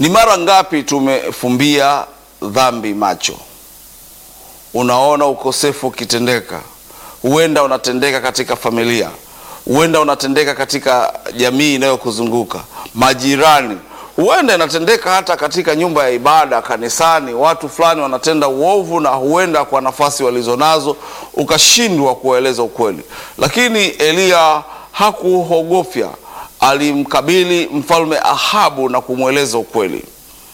Ni mara ngapi tumefumbia dhambi macho? Unaona ukosefu ukitendeka, huenda unatendeka katika familia, huenda unatendeka katika jamii inayokuzunguka, majirani, huenda inatendeka hata katika nyumba ya ibada, kanisani. Watu fulani wanatenda uovu, na huenda kwa nafasi walizonazo ukashindwa kuwaeleza ukweli. Lakini Eliya hakuogofya, alimkabili mfalme Ahabu na kumweleza ukweli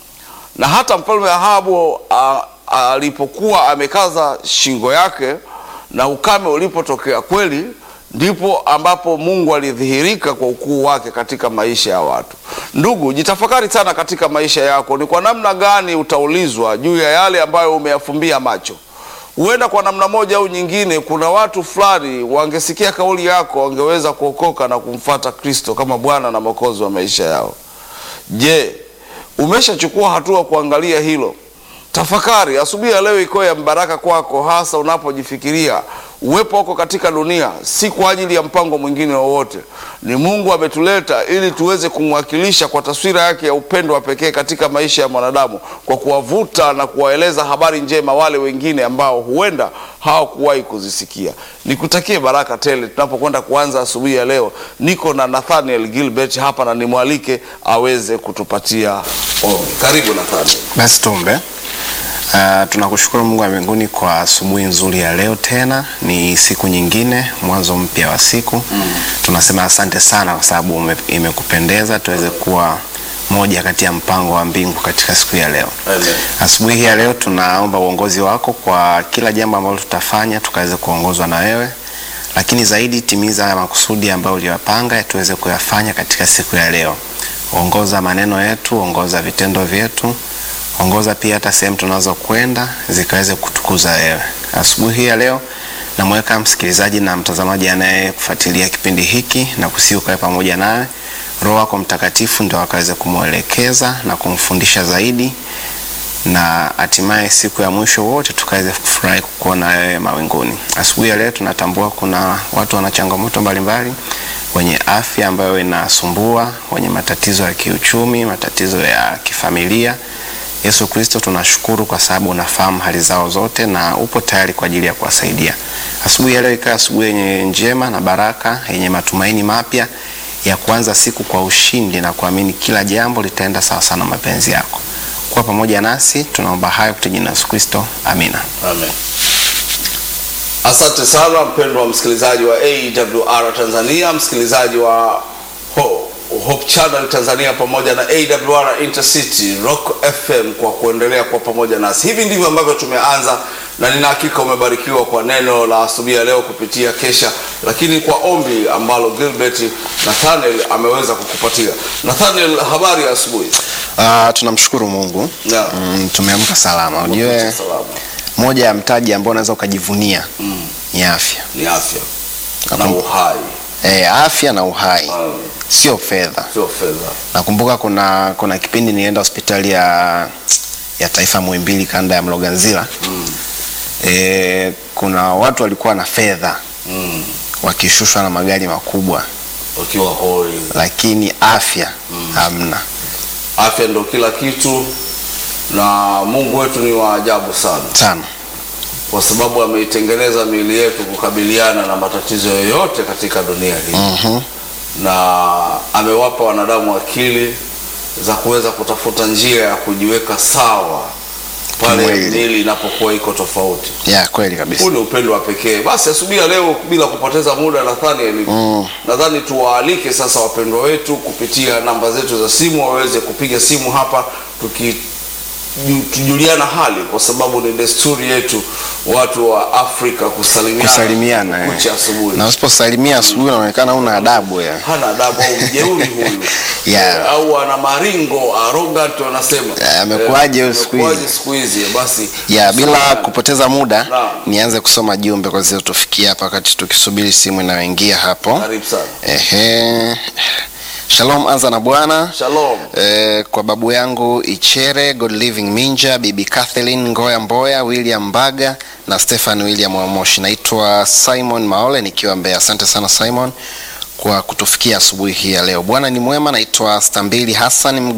na hata mfalme Ahabu a- alipokuwa amekaza shingo yake na ukame ulipotokea kweli, ndipo ambapo Mungu alidhihirika kwa ukuu wake katika maisha ya watu. Ndugu, jitafakari sana katika maisha yako, ni kwa namna gani utaulizwa juu ya yale ambayo umeyafumbia macho. Huenda kwa namna moja au nyingine, kuna watu fulani wangesikia kauli yako, wangeweza kuokoka na kumfata Kristo kama Bwana na Mwokozi wa maisha yao. Je, umeshachukua hatua kuangalia hilo? Tafakari asubuhi ya leo iko ya mbaraka kwako, hasa unapojifikiria uwepo wako katika dunia si kwa ajili ya mpango mwingine wowote. Ni Mungu ametuleta ili tuweze kumwakilisha kwa taswira yake ya upendo wa pekee katika maisha ya mwanadamu, kwa kuwavuta na kuwaeleza habari njema wale wengine ambao huenda hawakuwahi kuzisikia. Nikutakie baraka tele tunapokwenda kuanza asubuhi ya leo. Niko na Nathaniel Gilbert hapa na nimwalike aweze kutupatia ombi. Karibu Nathaniel. Basi tuombe. Uh, tunakushukuru Mungu wa mbinguni kwa asubuhi nzuri ya leo. Tena ni siku nyingine, mwanzo mpya wa siku mm. Tunasema asante sana kwa sababu ume- imekupendeza tuweze kuwa moja kati ya mpango wa mbingu katika siku ya leo. Amen. Asubuhi hii ya leo tunaomba uongozi wako kwa kila jambo ambalo tutafanya, tukaweze kuongozwa na wewe, lakini zaidi timiza haya makusudi ambayo uliyopanga tuweze kuyafanya katika siku ya leo. Ongoza maneno yetu, ongoza vitendo vyetu, ongoza pia hata sehemu tunazokwenda zikaweze kutukuza wewe. Asubuhi hii ya leo namweka msikilizaji na mtazamaji anayekufuatilia kipindi hiki na kusihi ukawe pamoja nawe. Roho wako Mtakatifu ndio akaweze kumwelekeza na kumfundisha zaidi na hatimaye siku ya mwisho wote tukaweze kufurahi kukuona wewe mawinguni. Asubuhi ya leo tunatambua kuna watu wana changamoto mbalimbali, wenye afya ambayo inasumbua, wenye matatizo ya kiuchumi, matatizo ya kifamilia. Yesu Kristo, tunashukuru kwa sababu unafahamu hali zao zote na upo tayari kwa ajili ya kuwasaidia. Asubuhi ya leo ikawa asubuhi yenye njema na baraka, yenye matumaini mapya ya kuanza siku kwa ushindi na kuamini kila jambo litaenda sawa sana mapenzi yako. Kuwa pamoja nasi, tunaomba hayo kupitia jina la Yesu Kristo, amina. Amen. Asante sana mpendwa msikilizaji wa AWR Tanzania, msikilizaji wa Ho- Hope Channel Tanzania pamoja na AWR Intercity Rock FM kwa kuendelea kwa pamoja nasi. Hivi ndivyo ambavyo tumeanza, na nina hakika umebarikiwa kwa neno la asubuhi ya leo kupitia kesha, lakini kwa ombi ambalo Gilbert Nathaniel ameweza kukupatia. Nathaniel, habari ya asubuhi? Uh, tunamshukuru Mungu Yeah. mm, tumeamka salama. Ujue Salama. moja ya mtaji ambao unaweza ukajivunia ni afya Ni afya na Nakum- uhai, e, afya na uhai, Mm. sio fedha. sio fedha. Nakumbuka kuna kuna kipindi nilienda hospitali ya ya taifa Muhimbili kanda ya Mloganzila mm. e, kuna watu walikuwa na fedha Mm. wakishushwa na magari makubwa, Ukiwa hoi lakini afya hamna. afya ndo kila kitu, na Mungu wetu ni wa ajabu sana, sana kwa sababu ameitengeneza miili yetu kukabiliana na matatizo yoyote katika dunia hii Mhm. na amewapa wanadamu akili za kuweza kutafuta njia ya kujiweka sawa pale Kimwili. miili inapokuwa iko tofauti. ya kweli kabisa. Huu ni upendo wa pekee. Basi asubuhi ya leo, bila kupoteza muda, Nathaniel, Mm. nadhani tuwaalike sasa wapendwa wetu kupitia namba zetu za simu waweze kupiga simu hapa tuki ju- tujuliana hali, kwa sababu ni desturi yetu watu wa Afrika kusalimiana, Kusalimiana eh. kucha asubuhi. na usiposalimia asubuhi unaonekana una adabu ya. Hana adabu au mjeuri huyu Yeah. Eh, au ana maringo arrogant wanasema. Eh, amekuwaje huyu siku hizi? amekuwaje siku hizi? Basi ya bila samahani. kupoteza muda Naam. nianze kusoma jumbe kwa zilizotufikia hapa wakati tukisubiri simu inayoingia hapo. Karibu sana. Ehe. Shalom, anza na Bwana. Shalom. Eh, kwa babu yangu Ichere, God Living Minja, bibi Kathleen Ngoya Mboya, William Mbaga na Stefan William Wamoshi. Naitwa Simon Maole nikiwa Mbeya. Asante sana Simon kwa kutufikia asubuhi hii ya leo. Bwana ni mwema. Naitwa Stambili Hassan